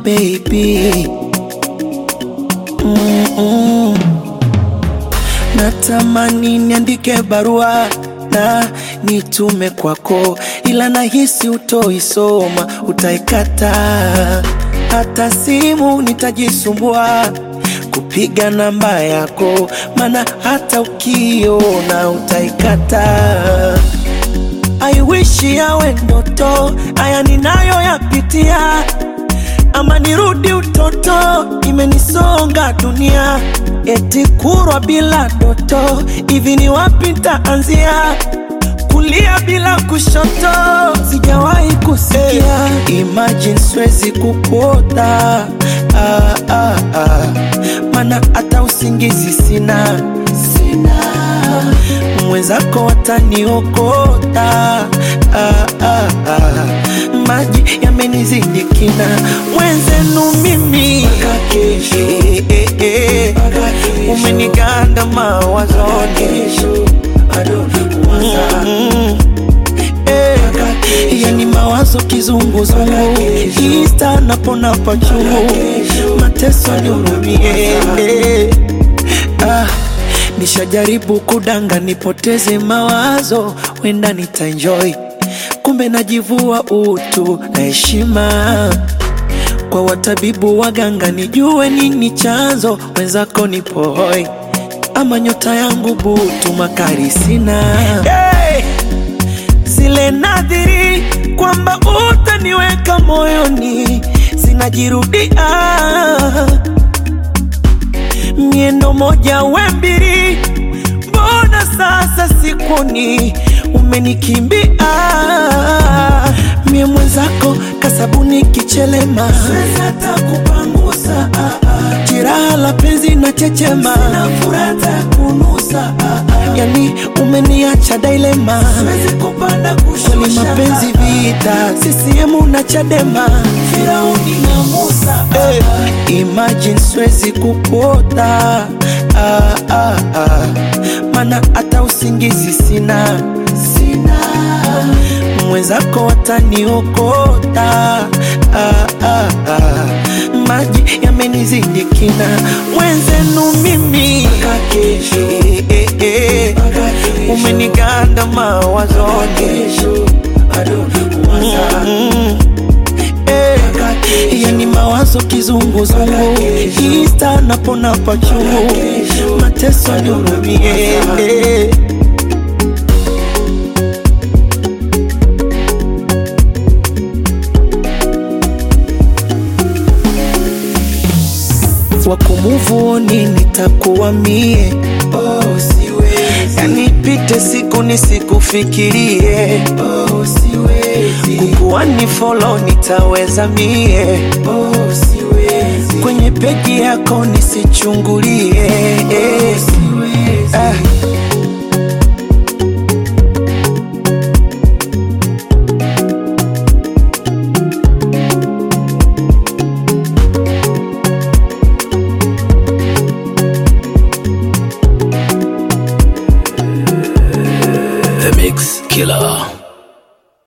baby Mm-mm. Natamani niandike barua na nitume kwako, ila nahisi utoisoma, utaikata. Hata simu nitajisumbua kupiga namba yako, maana hata ukiona utaikata. I wish yawe ndoto, haya ninayoyapitia, ama nirudi utoto, imenisonga dunia, eti kurwa bila doto, hivi ni wapi ntaanzia? Kulia bila kushoto, sijawahi kusikia. Imagine siwezi kukuota ah, ah, ah. Mana hata usingizi sina, sina mwenzako wataniokota ah, ah, ah. Maji yamenizidi kina, mwenzenu mimi eh, eh, eh. umeniganda mawazoni Mm, eh. yani mawazo kizunguzungu ista napona pachungu mateso nihurumie eh. ah. Nishajaribu kudanga nipoteze mawazo, wenda nitaenjoy, kumbe najivua utu na heshima kwa watabibu waganga, nijue nini chanzo, wenzako nipo hoi, ama nyota yangu butu, makari sina hey! zile nadhiri kwamba utaniweka moyoni zinajirudia miendo moja we mbili, mbona sasa sikuni umenikimbia? Mie mwenzako kasabuni kichelema, siwezi hata kupangusa jiraha la penzi na chechema, sina furata kunusa yani umeniacha dilema, siwezi kupanda kushusha, kwani mapenzi vita, CCM na Chadema, Firauni na Musa hey. Imagine siwezi kupota ah, ah, ah. Mana hata usingizi sina, sina. Mwenzako wataniokota ah, ah, ah. Maji yamenizidi kina, mwenzenu mimi eh, eh, eh. umeniganda mawazoni Mm, eh. yani mawazo kizunguzungu ista napona pachungu mateso nihurumie eh. wakumuvuni nitakuwa mie oh, siwezi. Yani pite siku nisikufikirie oh, siwezi. Kukuwa ni follow nitaweza mie oh, siwezi. Kwenye peji yako nisichungulie oh, siwezi. Ah,